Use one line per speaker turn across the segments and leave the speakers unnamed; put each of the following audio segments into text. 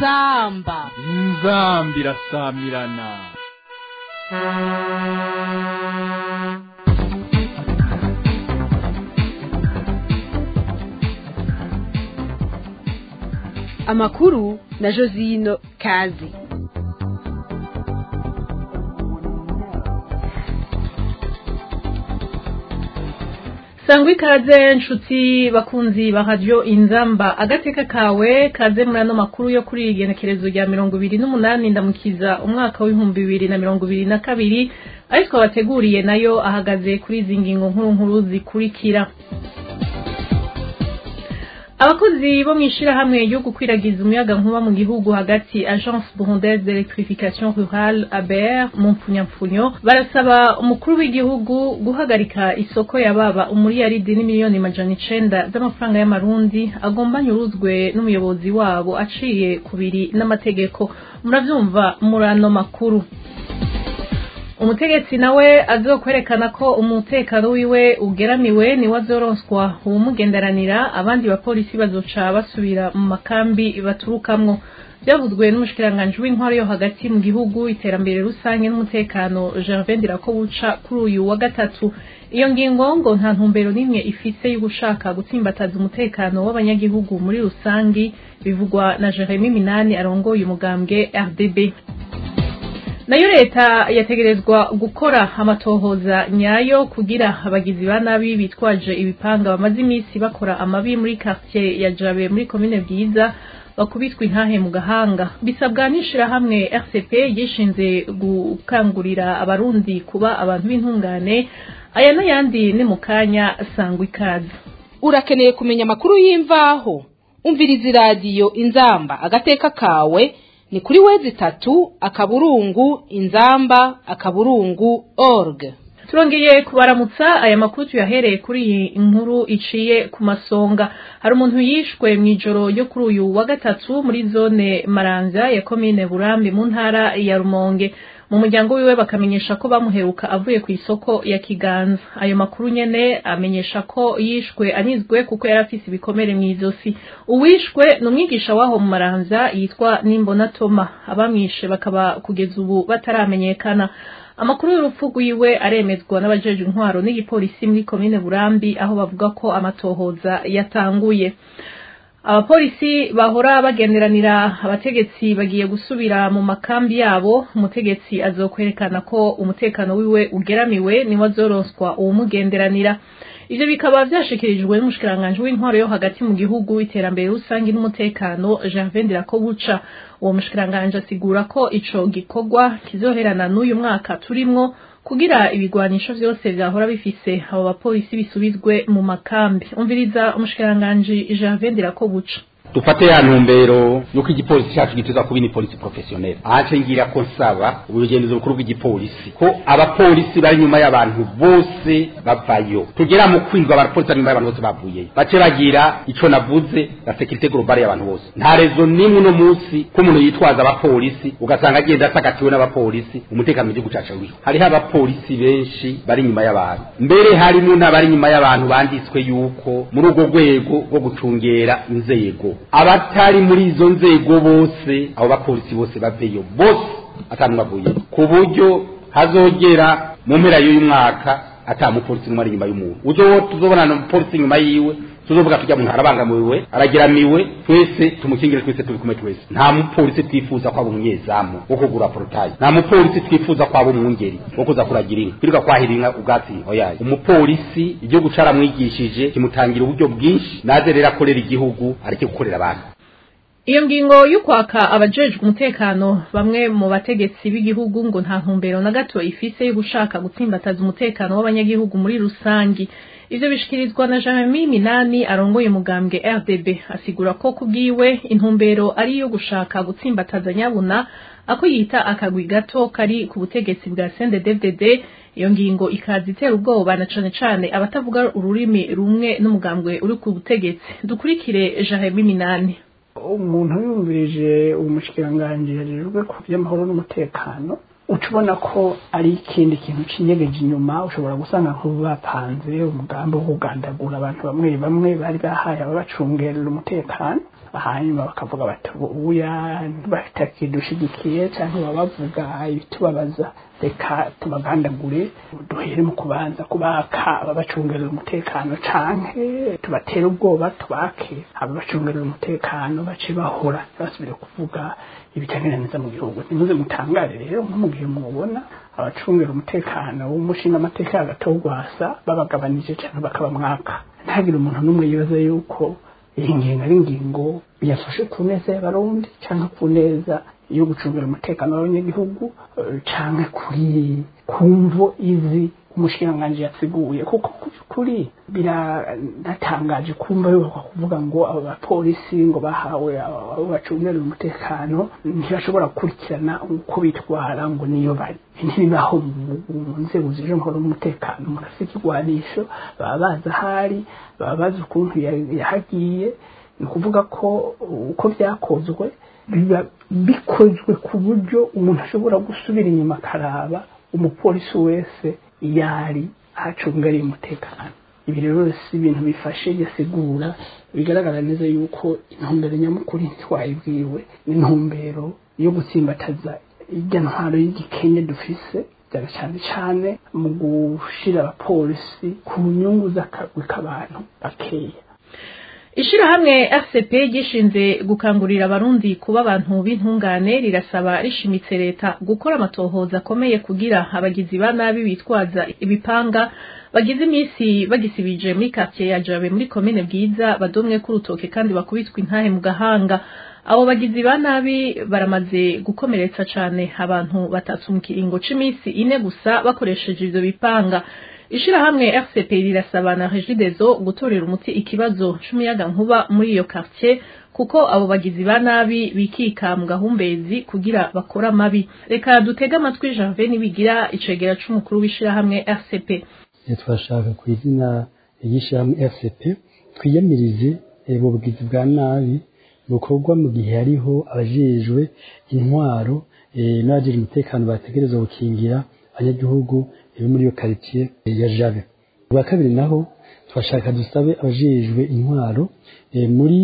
inzamba
inzambi irasamirana
amakuru na josino kazi
sangwa ikaze nshuti bakunzi ba radiyo inzamba agateka kawe kaze muri ano makuru yo kuri iri genekerezo rya mirongo ibiri n'umunani ndamukiza umwaka w'ibihumbi bibiri na mirongo ibiri na kabiri ariko twabateguriye nayo ahagaze kuri izi ngingo nkuru nkuru zikurikira abakozi bo mu ishyirahamwe ryo gukwiragiza umuyaga nkuba mu gihugu hagati agence burundaise d'electrification rurale aber mu mpfunyapfunyo barasaba umukuru w'igihugu guhagarika isoko yababa umuriyaridi n'imiliyoni majana icenda z'amafaranga y'amarundi agomba nyuruzwe n'umuyobozi wabo aciye kubiri n'amategeko muravyumva muri ano makuru umutegetsi nawe azokwerekana ko umutekano wiwe ugeramiwe niwe azoronswa uwumugenderanira abandi bapolisi bazoca basubira mu makambi baturukamwo byavuzwe n'umushikiranganji w'intwaro yo hagati mu gihugu iterambere rusange n'umutekano Gervais Ndirakobuca kuri uyu wa gatatu iyo ngingo ngo nta ntumbero n'imwe ifise yo gushaka gutsimbataza umutekano w'abanyagihugu muri rusangi bivugwa na Jeremy Minani arongoye umugambwe RDB nayo leta yategerezwa gukora amatohoza nyayo kugira abagizi ba nabi bitwaje ibipanga bamaze iminsi bakora amabi muri quartier ya Jabe muri commune Bwiza bakubitwa intahe mu gahanga bisabwa n'ishirahamwe RCP yishinze gukangurira abarundi kuba abantu b'intungane aya n'ayandi ni mu kanya sangwa ikaze
urakeneye kumenya amakuru y'imvaho umviriza iradiyo inzamba agateka kawe ni kuri wezi itatu akaburungu inzamba akaburungu org
turongeye kubaramutsa aya makuru tuyahereye kuri iyi nkuru iciye ku masonga hari umuntu yishwe mu ijoro ryo kuri uyu wa gatatu muri zone maranza ya komine burambi mu ntara ya rumonge mu muryango wiwe bakamenyesha ko bamuheruka avuye ku isoko ya kiganza ayo makuru nyene amenyesha ko yishwe anizwe kuko yari afise ibikomere mu izosi uwishwe ni umwigisha waho mu maranza yitwa nimbona toma abamwishe bakaba kugeza ubu bataramenyekana amakuru y'urupfu rwiwe aremezwa n'abajejwe intwaro n'igipolisi muri komine burambi aho bavuga ko amatohoza yatanguye abapolisi bahora bagenderanira abategetsi bagiye gusubira mu makambi yabo umutegetsi azokwerekana ko umutekano wiwe ugeramiwe niwe azoronswa uwumugenderanira ivyo bikaba vyashikirijwe n'umushikiranganji w'intwaro yo hagati mu gihugu iterambere rusange n'umutekano Gervais Ndirakobuca uwo mushikiranganji asigura ko ico gikorwa kizoherana n'uyu mwaka turimwo kugira ibigwanisho vyose vyahora bifise abo bapolisi bisubizwe mu makambi umviriza umushikiranganji Gervais Ndirakobuca
dufate ya ntumbero nuko igipolisi cyacu gituza kuba ni polisi professionnel ahace ngira ko nsaba ubugenzuzi bukuru bw'igipolisi ko abapolisi bari nyuma y'abantu bose bavayo tugera mu kwindwa abapolisi bari nyuma y'abantu bose bavuyeyo bace bagira ico navuze la sécurité globale y'abantu bose nta rezo nimwe no munsi ko umuntu yitwaza abapolisi ugasanga agenda asagatiwe n'abapolisi umutekano mu gihugu cacu wiho hariho abapolisi benshi bari nyuma y'abantu mbere harimo n'abari nyuma y'abantu banditswe yuko muri urwo rwego rwo gucungera inzego abatari muri izo nzego bose abo bapolisi bose baveyo bose atanu bavuye ku buryo hazogera mu mpera y'uyu mwaka ata mupolisi n'umwe ari inyuma y'umuntu uzo tuzobona umupolisi inyuma yiwe tuzovuga tujya muntu arabangamiwe aragiramiwe twese tumukingire twese turi kumwe twese nta mupolisi twifuza ko aba umunyezamu wo kugura porotayi nta mupolisi twifuza ko aba umwungeri wo kuza kuragira inka kwirirwa kwahira inka ubwatsi oyaye umupolisi igihugu caramwigishije kimutangira uburyo bwinshi naze rero akorera igihugu areke gukorera abantu
iyo ngingo y'ukwaka abajejwe umutekano bamwe mu bategetsi b'igihugu ngo nta ntumbero na gato ifise yo gushaka gutsimbataza umutekano w'abanyagihugu muri rusangi ivyo bishikirizwa na Jeremy Minani arongoye umugambwe RDB asigura ko kubwiwe intumbero ari iyo gushaka gutsimbataza nyabuna ako yita akagwi gato kari ku butegetsi bwa CNDD-FDD iyo ngingo ikaza itera ubwoba na cane cane abatavuga ururimi rumwe n'umugambwe uri ku butegetsi dukurikire Jeremy Minani
umuntu yumvirije umushikiranganji hejejwe ku by'amahoro n'umutekano uca ubona ko ari ikindi kintu cinyegeje inyuma ushobora gusanga nk'ubu bapanze umugambi wo kugandagura abantu bamwe bamwe bari bahaye ababacungerera umutekano hanyuma bakavuga bati uya batakidushigikiye cyangwa baba bavuga ibitubabaza reka tubagandagure duhere mu kubanza kubaka ababacungerera umutekano canke tubatere ubwoba tubake ababacungerera umutekano bace bahora basubire kuvuga ibitagenda neza mu gihugu ntimuze mutangare rero nko mu gihe mubona abacungera umutekano w'umushinga amateka hagati w'urwasa babagabanije cyangwa bakabamwaka ntihagire umuntu n'umwe yibaza yuko iyi ngingo ari ingingo yafashe ku neza y'abarundi cyangwa ku neza yo gucungira umutekano w'abanyagihugu cyangwa kuri kumvo izi umushikiranganji yasiguye kuko kuri biranatangaje kumva yuko kuvuga ngo abo bapolisi ngo bahawe abo bacungerera umutekano ntibashobora gukurikirana uko bitwara ngo niyo bari ntibibaho mu nzego zije nkora umutekano murafite ikigwanisho baba bazi ahari baba bazi ukuntu yahagiye ni ukuvuga ko uko byakozwe biba bikozwe ku buryo umuntu ashobora gusubira inyuma akaraba umupolisi wese yari ahacungariye umutekano ibi rero si ibintu bifashe yasigura bigaragara neza yuko intumbero nyamukuru twayibwiwe n'intumbero yo gutsimbataza irya ntwaro y'igikenya dufise cyane cyane cyane mu gushira abapolisi ku nyungu z'akagwi k'abantu bakeya
ishirahamwe rcp gishinze gukangurira abarundi kuba abantu b'intungane rirasaba rishimitse leta gukora amatohoza akomeye kugira abagizi ba nabi bitwaza ibipanga bagize iminsi bagisibije muri quartier ya jabe muri komine bwiza badomwe k'urutoke kandi bakubitwa intahe mu gahanga abo bagizi ba nabi baramaze gukomeretsa cane abantu batatu mu kiringo c'iminsi ine gusa bakoresheje ivyo bipanga ishirahamwe RCP rirasaba na Regideso gutorera umuti ikibazo c'umuyaga nkuba muri iyo quartier kuko abo bagizi ba nabi bikika mu gahumbezi kugira bakora mabi reka dutege amatwi Janvier nibigira icegera c'umukuru w'ishirahamwe RCP
twashaka ku izina ry'ishirahamwe RCP twiyamirize ubu bugizi bwa nabi bukorwa mu gihe hariho abajejwe intwaro n'abajejwe umutekano bategereza gukingira abanyagihugu iri muri iyo quartier ya Jabe ubwa kabiri naho twashaka dusabe abajejwe intwaro muri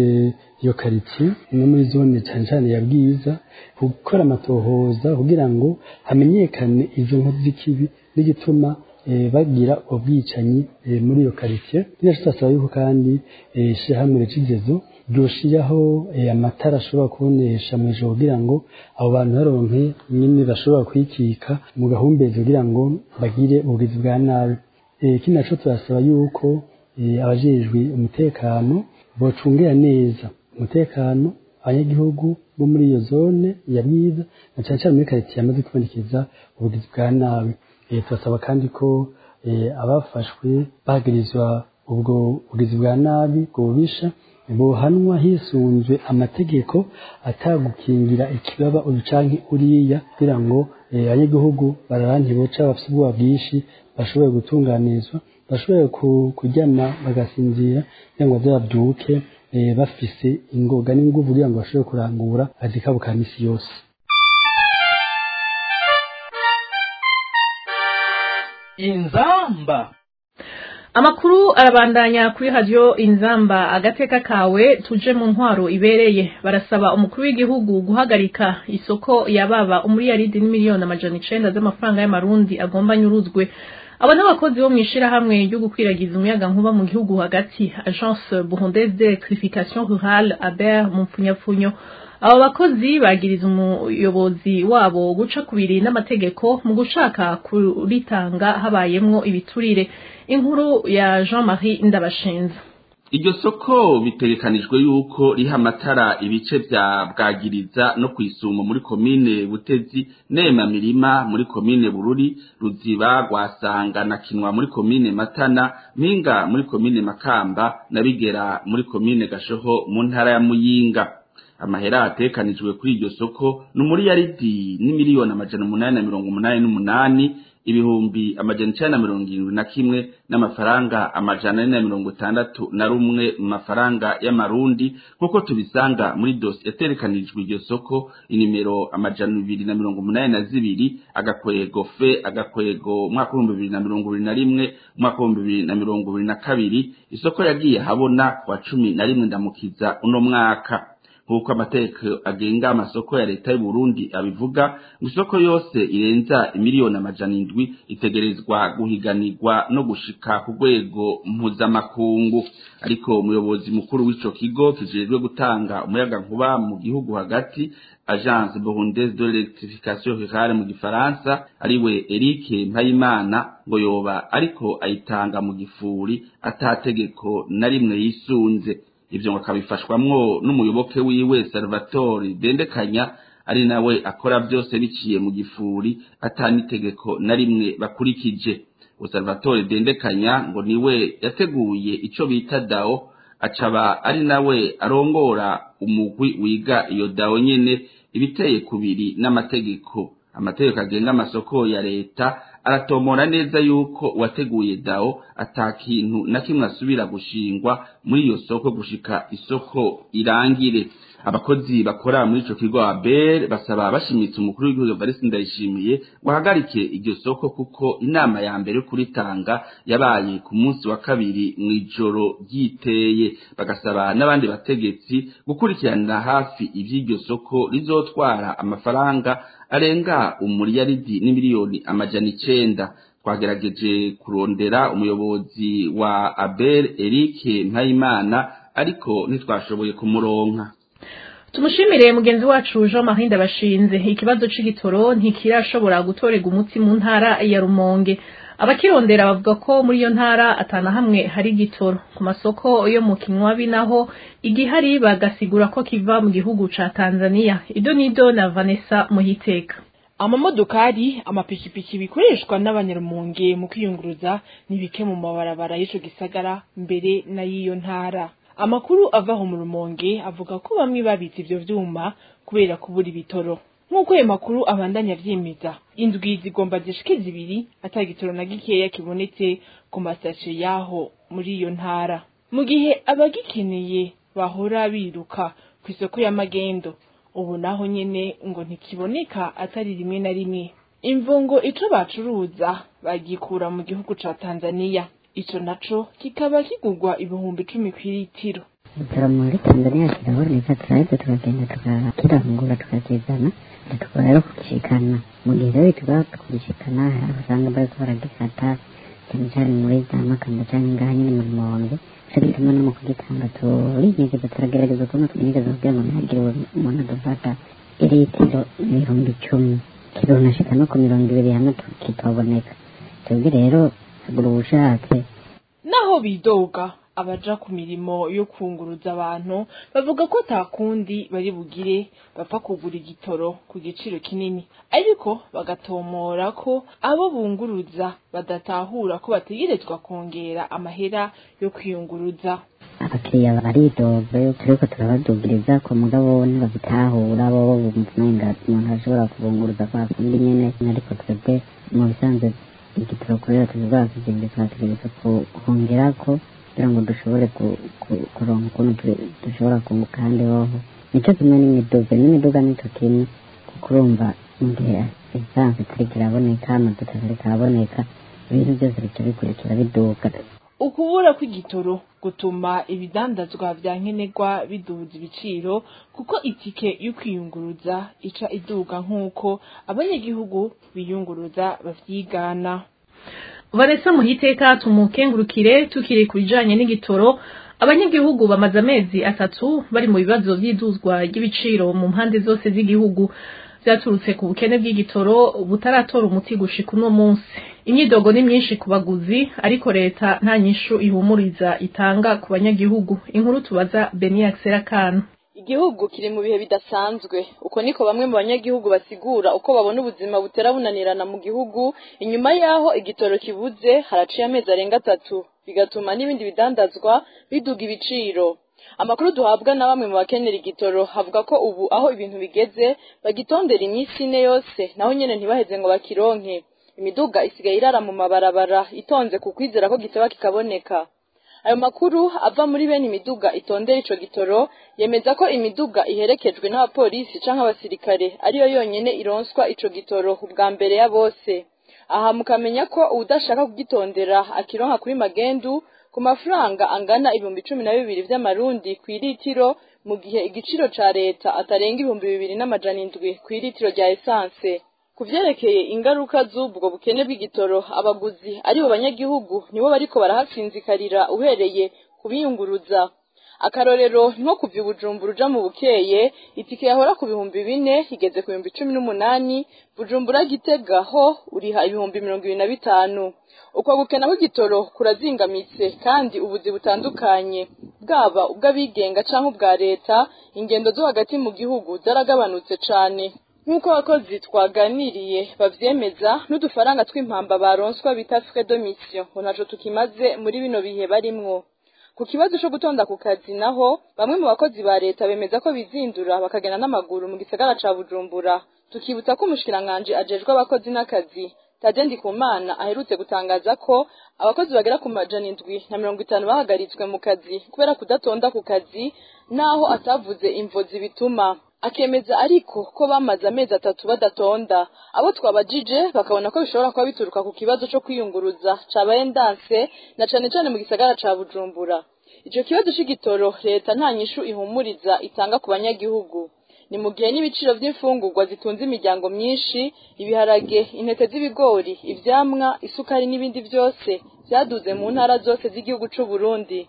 iyo quartier no muri zone cyane cyane ya Bwiza gukora amatohoza kugira ngo hamenyekane izo nkozi z'ikibi n'igituma bagira ubwicanyi muri iyo quartier ninacho twasaba yuko kandi ishyirahamwe rekigezo ryoshiraho amatara ashobora kubonesha mu ijoro kugira ngo abo bantu baronke nyine bashobora kwikika mu gahumbezi kugira ngo bagire ubugizi bwa nabi ikindi naco turasaba yuko abajejwe umutekano bocungera neza umutekano abanyagihugu bo muri iyo zone ya bwiza na cyane cyane muri karitsiye yamaze kubonekeza ubugizi bwa nabi turasaba kandi ko abafashwe bagirizwa ubwo bugizi bwa nabi ubwo bubisha buhanwa hisunzwe amategeko atagukingira ikibaba uyu canke uriya kugira ngo abanyagihugu bararanke boca bafite ubwoba bwinshi bashobore gutunganirizwa bashobore kuryama bagasinzira kugira ngo bazabyuke bafise ingoga n'inguvu kugira ngo bashobore kurangura akazi kabo ka misi yose
inzamba
amakuru arabandanya kuri radio inzamba agateka kawe tuje mu ntwaro ibereye barasaba umukuru w'igihugu guhagarika isoko yababa umuriyaridi n'imiliyoni amajana icenda z'amafaranga y'amarundi agomba nyuruzwe abo n'abakozi bo mw'ishirahamwe ryo gukwiragiza umuyaga nkuba mu gihugu hagati agence burundaise d'electrification rurale aber mu mpfunyapfunyo abo bakozi bagiriza umuyobozi wabo guca kubiri n'amategeko mu gushaka kuritanga habayemwo ibiturire inkuru ya Jean Marie Ndabashinze
iryo soko bitegekanijwe yuko riha amatara ibice vya bwagiriza no kwisumo muri komine butezi nema mirima muri komine bururi ruziba rwasanga na kinwa muri komine matana mpinga muri komine makamba na bigera muri komine gashoho mu ntara ya muyinga amahera atekanijwe kuri iryo soko ni umuriyaridi n'imiliyoni amajana umunani na mirongo umunani n'umunani ibihumbi amajana icenda na mirongo irindwi na kimwe n'amafaranga amajana ane na mirongo itandatu na rumwe mu mafaranga y'amarundi nk'uko tubisanga muri dosi yaterekanijwe iryo soko inimero amajana ibiri na mirongo umunani na zibiri agakwego fe agakwego umwaka w'ibihumbi bibiri na mirongo ibiri na rimwe umwaka w'ibihumbi bibiri na mirongo ibiri na kabiri isoko yagiye habona ku wa cumi na rimwe ndamukiza uno mwaka nk'uko amategeko agenga amasoko ya leta y'u Burundi abivuga ngo isoko yose irenza imiliyoni amajana indwi itegerezwa guhiganirwa no gushika ku rwego mpuzamakungu ariko umuyobozi mukuru w'ico kigo kijejwe gutanga umuyaga nkuba mu gihugu hagati agence burundaise de l'électrification rurale mu gifaransa ariwe Eric Mpayimana ngo yoba ariko ayitanga mu gifuri atategeko na rimwe yisunze ivyo ngo akabifashwamwo n'umuyoboke wiwe Salvatore Dendekanya ari nawe akora byose biciye mu gifuri atanitegeko na rimwe bakurikije Salvatore Dendekanya ngo niwe yateguye ico bita dao acaba ari nawe arongora umugwi wiga iyo dao nyene ibiteye kubiri n'amategeko amategeko agenga amasoko ya leta aratomora neza yuko uwateguye dao ata kintu na kimwe asubira gushingwa muri iyo soko gushika isoko irangire abakozi bakora muri ico kigo ABER basaba bashimitse umukuru w'igihugu Evariste Ndayishimiye guhagarike iryo soko kuko inama ya mbere kuritanga yabaye ku munsi wa kabiri mw'ijoro ryiteye bagasaba n'abandi bategetsi gukurikiranira hafi ivy'iryo soko rizotwara amafaranga arenga umuriyaridi n'imiliyoni amajana icenda twagerageje kurondera umuyobozi wa Aber Eric Mpayimana ariko ntitwashoboye kumuronka
tumushimire mugenzi wacu Jean Marie Ndabashinze ikibazo c'igitoro ntikirashobora gutorega umuti mu ntara ya Rumonge abakirondera bavuga ko muri iyo ntara atana hamwe hari igitoro ku masoko yo mu kinywabi naho igihari bagasigura ko kiva mu gihugu ca Tanzania ido nido na Vanessa Muhiteka
amamodokari amapikipiki bikoreshwa n'abanyarumonge mu kwiyunguruza ni bike mu mabarabara y'ico gisagara mbere na y'iyo ntara amakuru avaho mu rumonge avuga ko bamwe babitse ivyo vyuma kubera kubura ibitoro nk'uko ayo makuru abandanya avyemeza indwi zigomba zishike zibiri ata gitoro na gikeya kibonetse ku masashe yaho muri iyo ntara mu gihe abagikeneye bahora biruka ku isoko y'amagendo ubu naho nyene ngo ntikiboneka atari rimwe na rimwe imvungo ico bacuruza bagikura mu gihugu ca Tanzania ico naco kikaba kigurwa ibihumbi icumi kw'litiro
ibitaro muri tanzania kiraboneka turaheza tukagenda tukakirangura tukakizana tukaba rero kugishikana mu gihe rero tuba kugishikana hari aho usanga bariko baragifata cyane cyane muri za makamba canke ngaha nyene mu rumonge ico gituma no mu kugitanga turinyegeza turagerageza kubona twinyegeza kugira ngo ntihagire umuntu adufata iritiro ibihumbi icumi kirunashika no ku mirongo ibiri hamwe kitaboneka twebwe rero hagura ubushatse
naho bidoga abaja ku mirimo yo kunguruza abantu bavuga ko atakundi bari bugire bapfa kugura igitoro ku giciro kinini ariko bagatomora ko abo bunguruza badatahura ko bategerezwa kongera amahera yo kwiyunguruza
abakiriya baridoga yo turiko turabadugiriza ku mugabo ntibabitahura bo bumva umenga umuntu ashobora kubunguruza kwa kundi nyene ariko twebwe mu bisanzwe igitoro kubera tuziba kigende twategereza kongerako kugira ngo dushobore kuronka ukuntu dushobora kunguka ahandi hoho nico kimwe n'imiduga n'imiduga nico kimwe kuko urumva mu gihe esanse itariko iraboneka amavuta atariko araboneka ibintu byose bica bikurikira biduga
ukubura kw'igitoro gutuma ibidandazwa vya nkenerwa biduza ibiciro kuko itike yo kwiyunguruza ica iduga nk'uko abanyagihugu biyunguruza bavyigana
Vanessa Muhiteka tumukengurukire tukiri kubijanye n'igitoro abanyagihugu bamaze amezi atatu bari mu bibazo vy'iduzwa ry'ibiciro mu mpande zose z'igihugu vyaturutse ku bukene bw'igitoro butaratora umuti gushika uno munsi imyidogo ni myinshi ku baguzi ariko leta nta nyishu ihumuriza itanga ku banyagihugu inkuru tubaza Beniax Serakana
igihugu kiri mu bihe bidasanzwe uko niko bamwe mu banyagihugu basigura uko babona ubuzima butera bunanirana mu gihugu inyuma yaho igitoro kibuze haraciye amezi arenga atatu bigatuma n'ibindi bidandazwa biduga ibiciro amakuru duhabwa na bamwe mu bakenera igitoro havuga ko ubu aho ibintu bigeze bagitondera iminsi ine yose naho nyene ntibaheze ngo bakironke imiduga isigaye irara mu mabarabara itonze ku kwizera ko giteba kikaboneka ayo makuru ava muri bene imiduga itondera ico gitoro yemeza ko imiduga iherekejwe n'abapolisi canke abasirikare ariyo yonyene ironswa ico gitoro ubwa mbere ya bose aha mukamenya ko uwudashaka kugitondera akironka kuri magendu ku mafaranga angana ibihumbi cumi na bibiri vy'amarundi kw'iritiro mu gihe igiciro ca leta atarenga ibihumbi bibiri n'amajana indwi kw'iritiro rya esanse ku vyerekeye ingaruka z'ubwo bukene bw'igitoro abaguzi aribo banyagihugu nibo bariko barahasinzikarira uhereye kubiyunguruza akarorero nko kuva i bujumbura uja mu bukeye itike yahora ku bihumbi bine igeze ku bihumbi cumi n'umunani bujumbura gitega ho uriha ibihumbi mirongo ibiri na bitanu uko gukena kw'igitoro kurazingamitse kandi ubuzi butandukanye bwaba ubw'abigenga canke ubwa leta ingendo zo hagati mu gihugu zaragabanutse cane nk'uko abakozi twaganiriye bavyemeza n'udufaranga tw'impamba baronswa bita frais de mission ngo ntaco tukimaze muri bino bihe barimwo ku kibazo co gutonda ku kazi naho bamwe mu bakozi ba leta bemeza ko bizindura bakagenda n'amaguru mu gisagara ca bujumbura tukibutsa ko umushikiranganji ajejwe abakozi n'akazi Tade Ndikumana aherutse gutangaza ko abakozi bagera ku majana indwi na mirongo itanu bahagaritswe mu kazi kubera kudatonda ku kazi naho atavuze imvo zibituma akemeza ariko ko bamaze amezi atatu badatonda abo twabajije bakabona ko bishobora kuba bituruka ku kibazo co kwiyunguruza cabaye ndanse na cane cane mu gisagara ca Bujumbura ico kibazo c'igitoro leta nta nyishu ihumuriza itanga ku banyagihugu ni mu gihe n'ibiciro vy'imfungurwa zitunze imiryango myinshi ibiharage intete z'ibigori ivyamwa isukari n'ibindi vyose vyaduze mu ntara zose z'igihugu c'u Burundi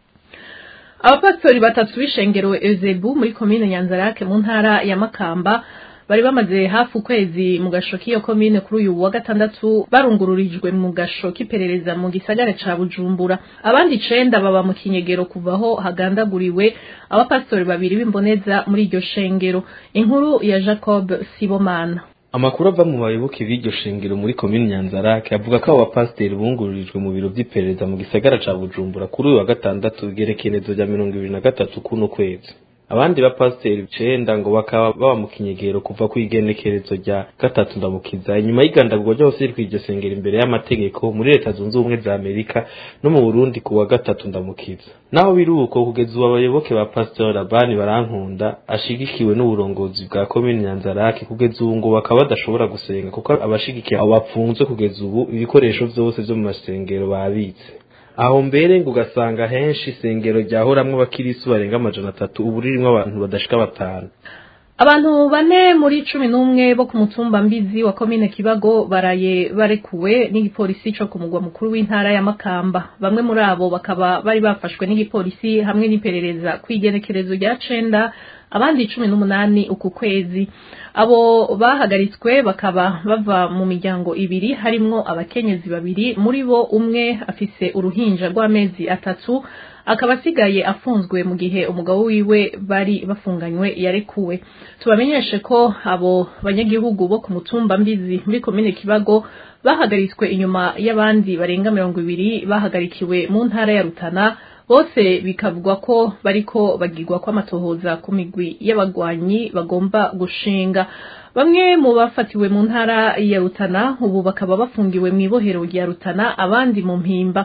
abapasitori batatu b'ishengero ezebu muri komine nyanzarake mu ntara ya makamba bari bamaze hafi ukwezi mu gasho k'iyo komine kuri uyu wa gatandatu barungururijwe mu gasho k'iperereza mu gisagara ca bujumbura abandi icenda baba mu kinyegero kuvaho hagandaguriwe abapasitori babiri b'imboneza muri iryo shengero inkuru ya jacob sibomana
amakuru ava mu bayoboke b'iryo shengero muri komini nyanzarake avuga ko abo bapasiteri bungururijwe mu biro vy'iperereza mu gisagara ca bujumbura kuri uyu wa gatandatu igerekenezo rya mirongo ibiri na gatatu kuno kwezi abandi bapasiteri icenda ngo bakaba baba mu kinyegero kuva ku igenekerezo rya gatatu ndamukiza inyuma y'igandagurwa ryose riri kw'iryo sengero imbere y'amategeko muri leta zunze ubumwe za amerika no mu burundi ku wa gatatu ndamukiza naho biri uko kugeza ubu abayoboke ba pasitori labani barankunda ashigikiwe n'uburongozi bwa komini nyanzarake kugeza ubu ngo bakaba badashobora gusenga kuko abashigikiye abo bapfunzwe kugeza ubu ibikoresho vyose vyo mu masengero babitse aho mbere ngo ugasanga henshi isengero ryahoramwo abakirisu barenga amajana atatu ubu ririmwo abantu badashika batanu
abantu bane muri cumi n'umwe bo ku mutumba mbizi wa komine kibago baraye barekuwe n'igipolisi co ku mugwa mukuru w'intara ya makamba bamwe muri abo bakaba bari bafashwe n'igipolisi hamwe n'iperereza kw'igenekerezo rya cenda abandi cumi n'umunani uku kwezi abo bahagaritswe bakaba bava mu miryango ibiri harimwo abakenyezi babiri muri bo umwe afise uruhinja rw'amezi atatu akaba asigaye afunzwe mu gihe umugabo wiwe bari bafunganywe yarekuwe tubamenyeshe ko abo banyagihugu bo ku mutumba mbizi muri komine kibago bahagaritswe inyuma y'abandi barenga mirongo ibiri bahagarikiwe mu ntara ya rutana bose bikavugwa ko bariko bagirwa kw'amatohoza ku migwi y'abagwanyi bagomba gushinga bamwe mu bafatiwe mu ntara ya rutana ubu bakaba bafungiwe mu ibohero rya rutana abandi mu mpimba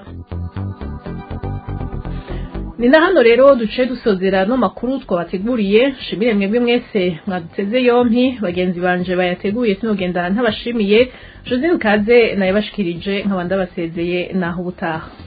ni na hano rero duce dusozera no makuru twabateguriye shimire mwebwe mwese mwaduteze yompi bagenzi banje bayateguye sinogendana ntabashimiye josine kaze nayabashikirije nkaba ndabasezeye naho ubutaha